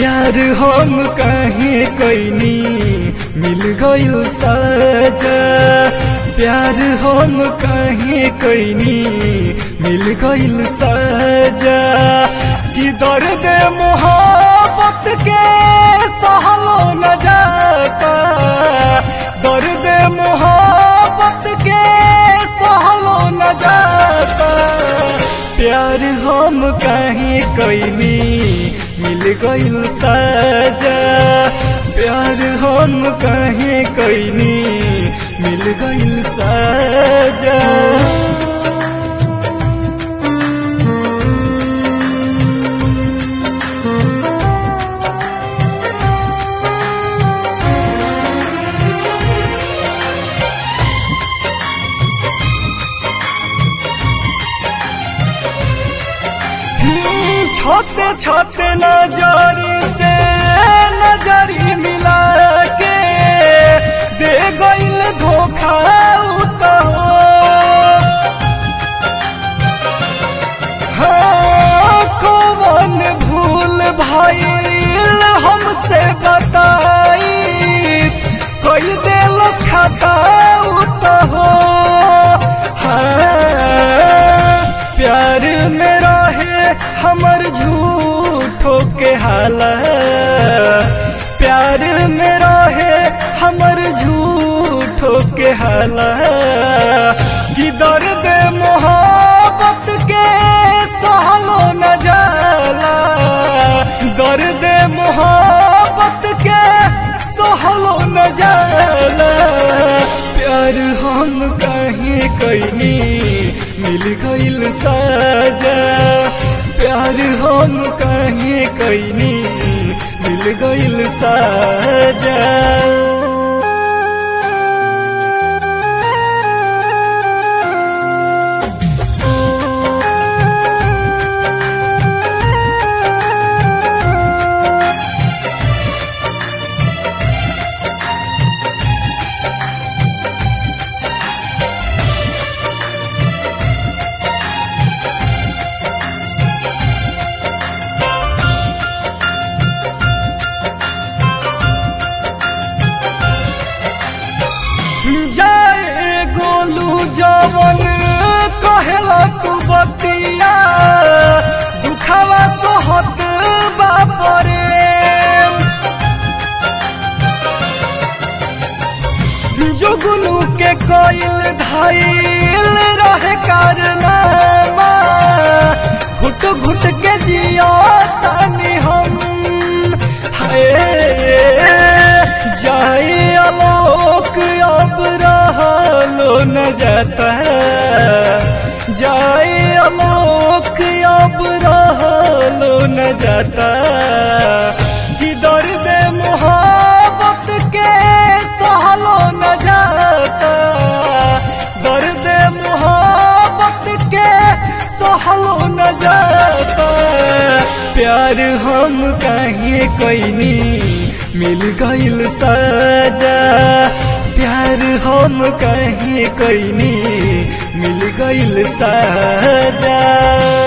प्यार हम कहे कैनी मिल गइल सजा प्यार हम कहे कैनी मिल गइल सजा कि दर्द मोहब्बत के सहलो न जाता दर्द मोहब्बत के सहलो न जाता प्यार हम कहे कैनी मिल गइल सजा प्यार हम कहे कैनी मिल गइल सजा छोटे छोटे नजरी से नजरी मिला के दे गइल धोखा उतो हाँ कौन भूल भइल हमसे बताई कोई दिल खाता उतो हाँ प्यार में रहे हमर झूठो के हाला प्यार में रहे हमर झूठो के हाला कि दर्द मोहब्बत के सहलो न जाला दर्द मोहब्बत के सहलो न जाला प्यार हम कहीं कैनी मिल गइल सजा प्यार हम कहीं कैनी मिल गइल सजा जाए गोलू जवन कहेला तू बतिया दुखावा सोहत बापरे जुगनू के कोइल धाइल रहे कारनामा घुट घुट के जिया तानी हम हाय जाए आलोक अब रहलो न जाता जाए आलोक अब रहलो न जाता कि दर्द मोहब्बत के सहलो न जाता दर्द मोहब्बत के सहलो न जाता प्यार हम कहीं कैनी मिल गइल सजा प्यार हम कहीं कैनी मिल गइल सजा